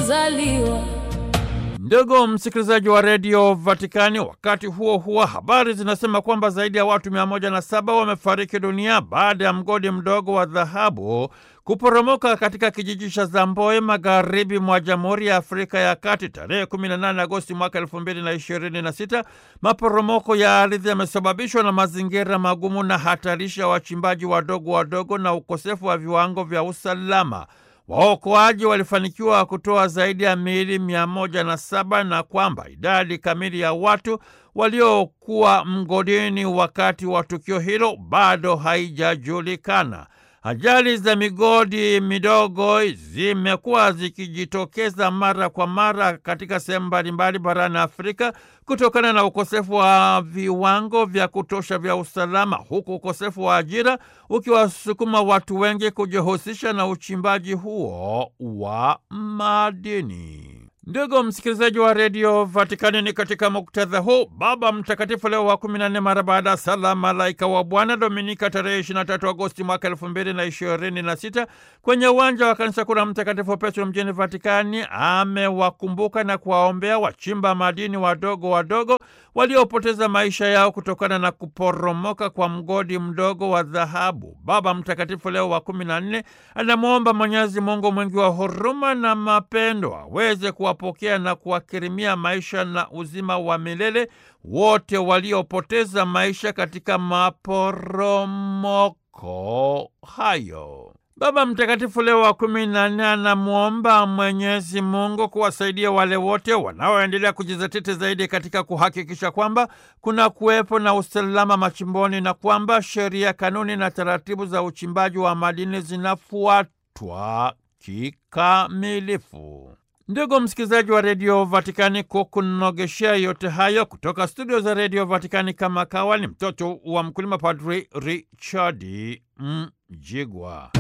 kuzaliwa. Ndugu msikilizaji wa redio Vatikani, wakati huo huo habari zinasema kwamba zaidi ya watu mia moja na saba wamefariki dunia baada ya mgodi mdogo wa dhahabu kuporomoka katika kijiji cha Zamboe magharibi mwa Jamhuri ya Afrika ya Kati tarehe 18 Agosti mwaka 2026. Maporomoko ya ardhi yamesababishwa na mazingira magumu na hatarishi ya wachimbaji wadogo wadogo na ukosefu wa viwango vya usalama. Waokoaji walifanikiwa kutoa zaidi ya miili mia moja na saba na kwamba idadi kamili ya watu waliokuwa mgodini wakati wa tukio hilo bado haijajulikana. Ajali za migodi midogo zimekuwa zikijitokeza mara kwa mara katika sehemu mbalimbali barani Afrika kutokana na ukosefu wa viwango vya kutosha vya usalama, huku ukosefu wa ajira ukiwasukuma watu wengi kujihusisha na uchimbaji huo wa madini. Ndugu msikilizaji wa redio Vatikani, ni katika muktadha huu Baba Mtakatifu Leo wa kumi na nne mara baada ya sala Malaika wa Bwana Dominika tarehe 23 Agosti mwaka elfu mbili na ishirini na sita kwenye uwanja wa kanisa kuu la Mtakatifu Petro mjini Vatikani amewakumbuka na kuwaombea wachimba madini wadogo wadogo waliopoteza maisha yao kutokana na kuporomoka kwa mgodi mdogo wa dhahabu. Baba Mtakatifu Leo wa kumi na nne anamwomba Mwenyezi Mungu mwingi wa huruma na mapendo aweze kuwapokea na kuwakirimia maisha na uzima wa milele wote waliopoteza maisha katika maporomoko hayo. Baba Mtakatifu Leo wa kumi na nne anamwomba Mwenyezi Mungu kuwasaidia wale wote wanaoendelea kujizatiti zaidi katika kuhakikisha kwamba kuna kuwepo na usalama machimboni na kwamba sheria, kanuni na taratibu za uchimbaji wa madini zinafuatwa kikamilifu. Ndugu msikilizaji wa redio Vatikani, kukunogeshea yote hayo kutoka studio za redio Vatikani, kama kawa ni mtoto wa mkulima, Padri Richard Mjigwa.